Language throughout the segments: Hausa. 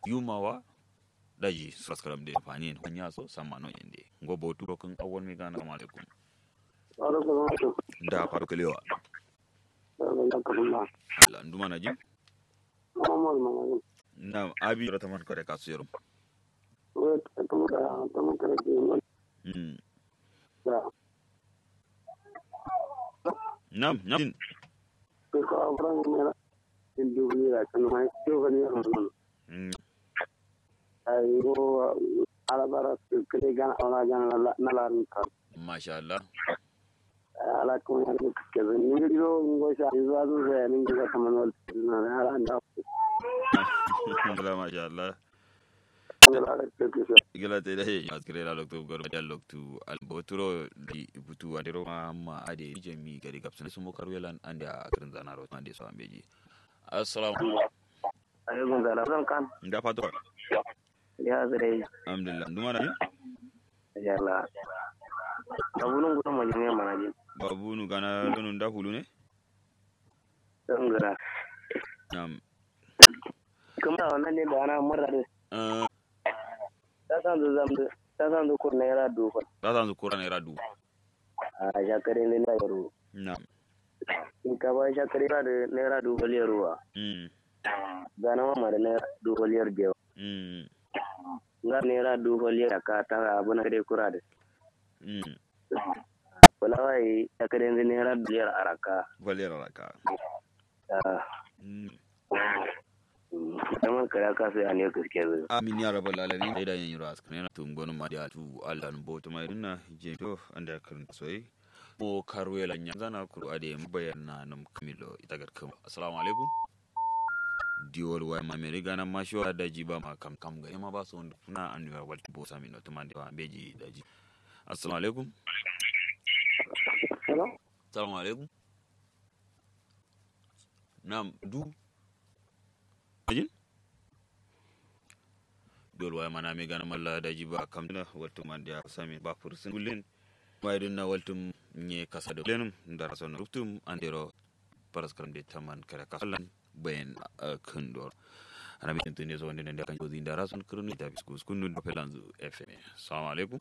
yumawa daji saskaram de fani en nya so sama no yende ngo bo turo kan awon mi gana assalamu alaikum alaikum da faru kalewa salam Allah nduma na ji Muhammad Mamadu na abi rata man kare kasu yaro wai ta da ta mun kare ke mun mm da nam nam ko ka abran ne na in dubi da kan mai ko ga ne mun mm ai go ala bara kare gan ala gan na la ka masha Allah ala ko ya ne ke zan ni ro ngo sha zuwa zuwa ne ga kaman wal na ala da Allah masha Allah ala ke ke gila te dai mas kire la loktu gor da loktu al boturo di butu adero ma ma ade jemi gari kapsan sumo karwelan ande a kirin zanaro ande so ambeji assalamu alaikum salam zan kan nda fato ya zare alhamdulillah nduma na ji ya la abunun gudun mu ne mana ji babu nu gana donu nda hulu ne dan gara nam kuma wannan ne da ana murra da eh ta san da zam ta san da kur naira dufa ta san zukura ne radu a shakare ne na yaro nam in ka ba shakare da naira dufa liyar ruwa mm gana ma da naira dufa liyar biyu mm ga naira dufa liyar ka ta abu na dai kura da mm fulawa yi shakare ne naira liyar araka valera raka ah mm zaman kare ka sai an yi gaske zai amin ya rabbal alamin da yin yura askane na tun gonu ma da tu Allah no boto mai dinna je to anda kan soyi mo karwela nya zana ku ade bayyana nam kamilo ita gar kam assalamu alaikum diwol wa ma me riga nan ma shi da ji ba ma kam kam ga ma ba so wanda kuna an ya wal bo sami no tumande wa beji da ji assalamu alaikum hello assalamu alaikum nam du ajin dol waya mana mi gana malla da jiba kam na waltum man dia sami ba fursin gulen waydin na waltum nye kasa do lenum ndara son ruftum andero paras karam de taman kare kasalan bayen kundor ana mi tentene so ndene kan jodi ndara son krunu da biskus kunu do pelanzu fm assalamu alaikum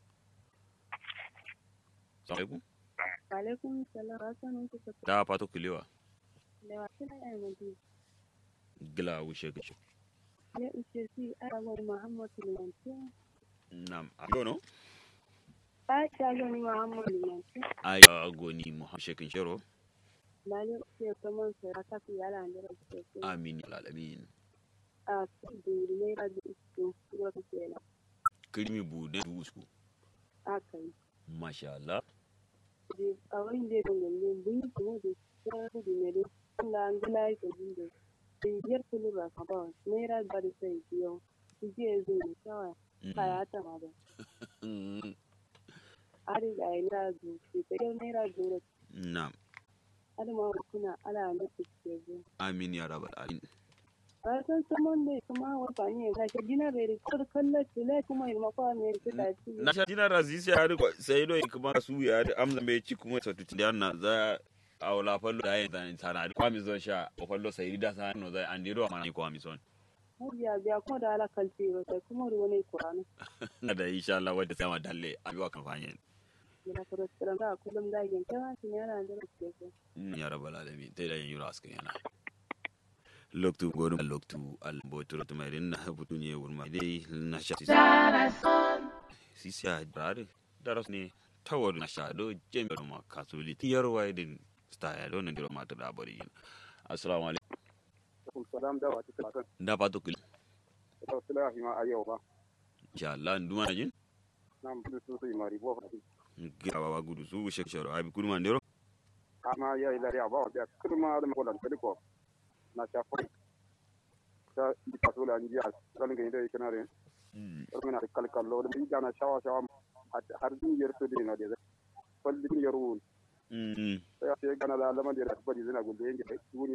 assalamu alaikum alaikum salam asan ku ka da pato kiliwa da wasu na yan madi gila wushe gacho ya uce si arawar muhammad limanci nam agono a shagani muhammad limanci ay agoni mo shekin shero lalle uce kaman sai raka su yala ne da uce si amin ya alamin a su duri ne da uce wata kenan kirmi bude dusku a kai masha Allah da a wani da kan gande bin kuma da tsara da ne da Allah an gila ya kajin da biyar kulu ba ka ba naira ba da sai biyo su je zai da kawai kaya ta ma da Mm, ari ga naira zu ke ta naira zu nam adama kuna ala da kuke zo amin ya rabbal alamin a san saman ne kuma wata ne ga shi gina da rikor kallon tile kuma ilma kwa ne rikita ci na sha jina razisi ya riko sai do kuma su ya da amza mai ci kuma satuti da na za a wala fallo da yin zan sana da kwami zon sha o fallo sai da sa no zai andiro mana kwami son biya biya kuma da ala kalti ba sai kuma ruwa ne kurana na da insha Allah wadda sama dalle a biwa kan fanyen yana kuro tsiran ga kullum da yin kama shi yana da kuke zo ya rabbal alamin tai da yin yura askan yana loktu godum loktu al botoro to mai na butu ne wurma dai na sha sisi brade daras ne tawadu na sha do jembe ma kasuli tiyar waidin style do nan diro ma ta dabari assalamu alaikum salam da wata kan da pato kul ta sala ma a yau ba insha Allah nduma na jin nan bu su su mari bo fa gira baba gudu su shek sharo abi kudu man dero ama ya ila ya ba ya kuma da ko dan ko na ta fa ta di pasula nji a kan ga ida kana re ko na kal kal lo da jana shawa shawa har din yer to dina de fal din yerun mm sai ya gana da lama da ba di zina gulde ngi